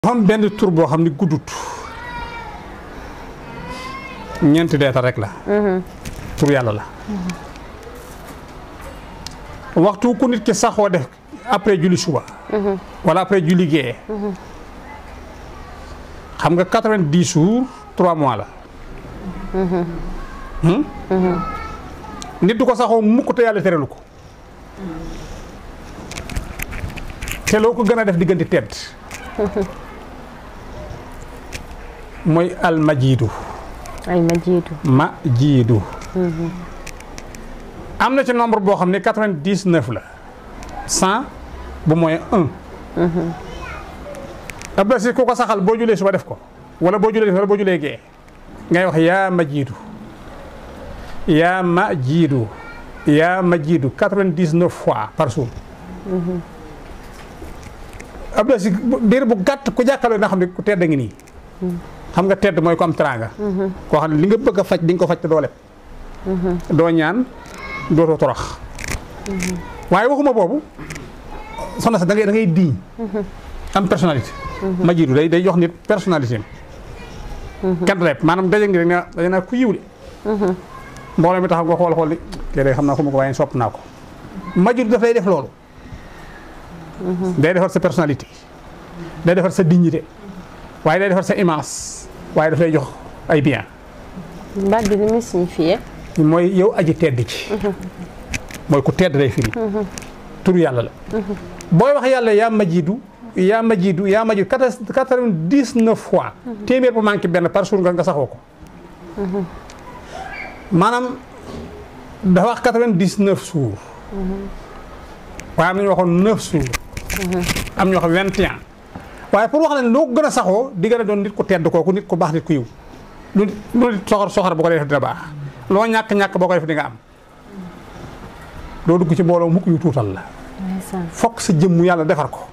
xam benn tur boo xam ni guddut ñeenti deetal rek la tur yàlla la waxtu ku nit ki saxoo def après julli suba wala après julli gée xam nga quatre-vingt-dix jours trois mois la nit du ko saxoo mukk te yàlla terelu ko te loo ko gën a def diggante tedd mooy almajiidu almajiidu ma jiidu am na ci nombre boo xam ne quatre-vingt-dix-neuf la cent bu mooy un ab si ku ko saxal boo julee suba def ko wala boo julee wala boo julee gee ngay wax yaa ma jiidu yaa ma jiidu yaa ma jiidu quatre-vingt-dix-neuf fois par jour ab si biir bu gàtt ku jàkkaarloo na xam ne ku tedd ngi nii xam nga tedd mooy ko am teraanga koo xam ne li nga bëgg a faj di nga ko faj te doo leb doo ñaan dootoo torox waaye waxuma boobu soxna sax da ngay da ngay diiñ am personnalité ma jiitu day day jox nit personnalité am kenn du leb maanaam daje ngi rek ne daje naa ku yiw de mbooloo mi taxaw nga xool xool li kii day xam naa ko ma ko waaye sopp naa ko ma jiitu daf lay def loolu day defar sa personnalité day defar sa dignité waaye day defar sa image waaye daf lay jox ay bien baat bi li muy signifié mooy yow aji tedd ci mooy ku tedd day firi tur yàlla la booy wax yàlla yaa majidu yaa majidu yaa majidu quatre-vingt-dix-neuf fois téeméer bu manqué benn par jour nga nga saxoo ko maanaam dafa wax quatre-vingt-dix-neuf jours waaye am na ñu waxoon neuf jours am ñoo xam vingt et un waaye pour wax leen loo gën a saxoo di gën a doon nit ku tedd kooku nit ku baax nit ku yiw lu lu nit soxor soxor bu ko def dina baax loo ñàkk-ñàkk boo ko def di nga am doo dugg ci mbooloo mukk yu tuutal la fokk sa jëmmu yàlla defar ko